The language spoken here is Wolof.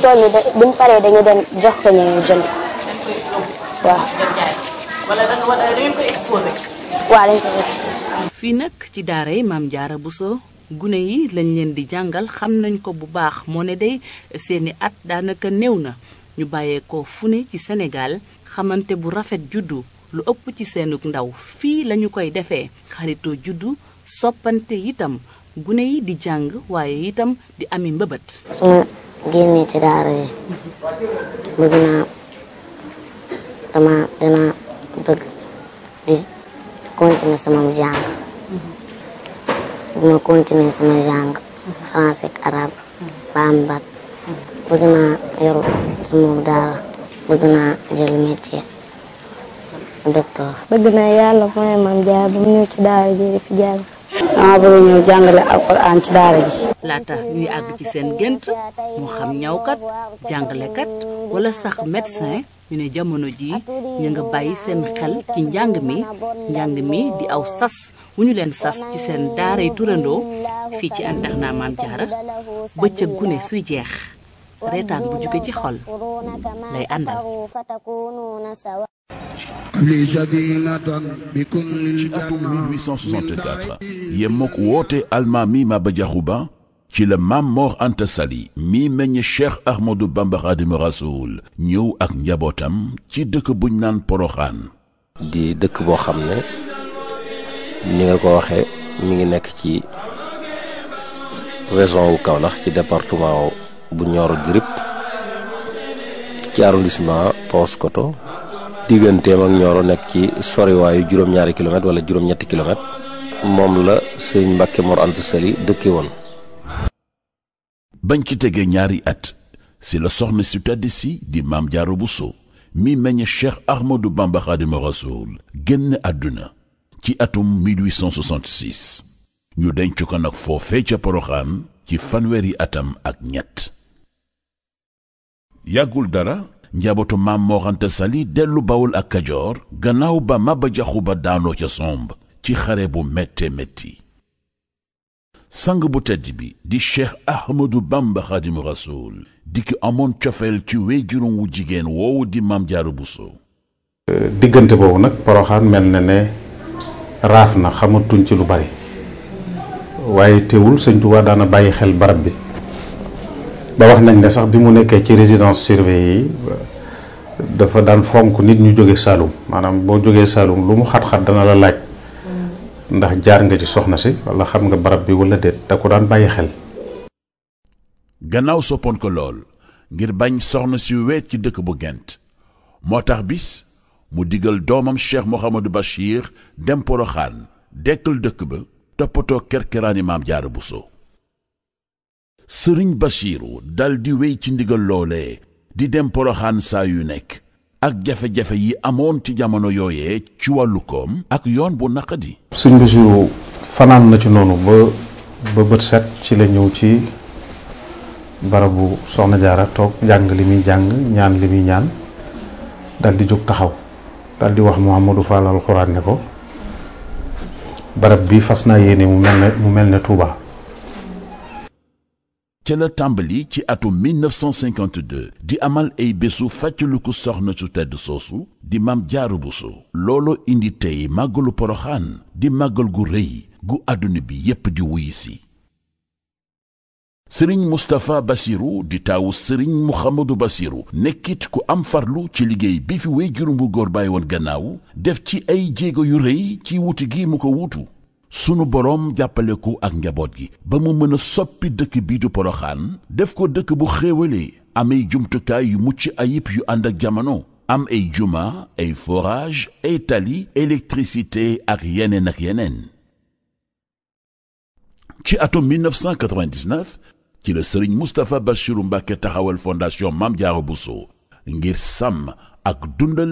toll nii de buñ paree dañu dem jox ko ñu ñu jënd waaw. wala da nga wala da ngeen koy exposé. waaw dañ ko exposé. fii nag ci daara yi maam jaara Bousso gune yi lañ leen di jàngal xam nañ ko bu baax moo ne day seeni at daanaka néew na ñu bàyyeekoo fu ne ci Sénégal xamante bu rafet juddu lu ëpp ci seenug ndaw fii lañu koy defee xaritoo juddu soppante itam gune yi di jàng waaye itam di ami mbëbët su ma génnee ci daara yi bëgg naa dama dina bëgg di continuer sama jàng bu ma continuer sama jàng français ak arabe ba am bac bëgg naa yoru sama daara bëgg naa jël métier docteur bëgg naa yàlla mooy maam jaar ba mu ñëw ci daara ji di fi jàng. dama bëgg ñëw jàngale alquran ci daara ji laata ñuy àgg ci seen gént moo xam ñawkat jàngalekat wala sax médecin ñu ne jamono ji ñu nga bàyyi seen xel ci njàng mi njàng mi di aw sas wu ñu leen sas ci seen daaray turandoo fii ci internat Maam Jaara bëccëg gune suy jeex reetaan bu jóge ci xol lay àndal ci atum 1864 yemmook woote almaami Maba Jaxu Ba ci la Maam Mor Anta Sali mi meññ Cheikh Ahmadou Bamba Xaadimu Rasuul ñëw ak njabootam ci dëkk buñ naan Poroxaan di dëkk boo xam ne ni nga ko waxee mi ngi nekk ci région wu Kaolack ci département bu Nioro du Rip ci arrondissement Paoskoto digganteem ak Nioro nekk ci soriwaayu juróom-ñaari kilomètre wala juróom-ñetti kilomètre moom la sëñ Mbàkke Mor Anta Sali dëkke woon bañ ci tegee ñaari at si la soxna si tedd si di Maam Jaara Buso mi meññ Cheikh Ahmadou Bamba Xaadimu Rasuul génn àdduna ci atum 1866 ñu denc ko nag foofee ca Poroxaan ci fanweeri atam ak ñett yàggul dara njabootu Maam Mor Anta Sali dellu Bawol ak Kajoor gannaaw ba Maba Jaxu Ba daanoo ca somb ci xare bu métte métti sang bu tedd bi di Cheikh Ahmadou Bamba Xaadimu Rasuul di ki amoon cofeel ci wéy juróom wu jigéen woowu di Maam Jaara Buso diggante boobu nag poroxaan mel na ne raaf na xamatuñ ci lu bari waaye teewul sëñ Tuubaa daana bàyyi xel barab bi ba wax nañ ne sax bi mu nekkee ci résidence surveillée yi dafa daan fonk nit ñu jóge Saalum maanaam boo jógee Saalum lu mu xat-xat dana la laaj ndax jaar nga ci soxna si wala xam nga barab bi wala déet da ko daan bàyyi xel gannaaw soppoon ko lool ngir bañ soxna si weet ci dëkk bu gent moo tax bis mu digal doomam Cheikh Mouhamadou Bachir dem Poroxaan dekkal dëkk ba toppatoo kerkeraani Maam Jaara Buso sëriñ Bachiru dal di wéy ci ndigal loolee di dem Poroxaan saa yu nekk ak jafe-jafe yi amoon ci jamono yooyee ci wàllu koom ak yoon bu naqadi sëñ Basiru fanaan na ci noonu ba ba bët set ci la ñëw ci barabu soxna jaara toog jàng li muy jàng ñaan li muy ñaan dal di jóg taxaw dal di wax Mouhamadou Fall alxuraan ne ko barab bi fas naa yéene mu mel ne mu mel ne Touba. ca la tàmbali ci atum 1952 di amal ay bésu fàttaliku soxna su tedd soosu di Maam Jaara Buso loolo indi tey màggalu Poroxaan di màggal gu rëy gu àdduna bi yépp di wuy si sëriñ Mustapha Basiru di taawu sëriñ Muhammadu Basiru nekkit ku am farlu ci liggéey bi fi wéy juróom bu góor bàyyi woon gannaaw def ci ay jéego yu rëy ci wuti gi mu ko wuutu sunu boroom jàppale ko ak njaboot gi ba mu mën a soppi dëkk bii du Poroxaan def ko dëkk bu xéewalee am ay jumtukaay yu mucc ayib yu ànd ak jamono am ay juma ay forage ay tali électricité ak yeneen ak yeneen ci atum 1999 ci la sëriñ Moustapha Bachiru Mbàkke taxawal fondation Maam Jaara Buso ngir sàmm ak dundal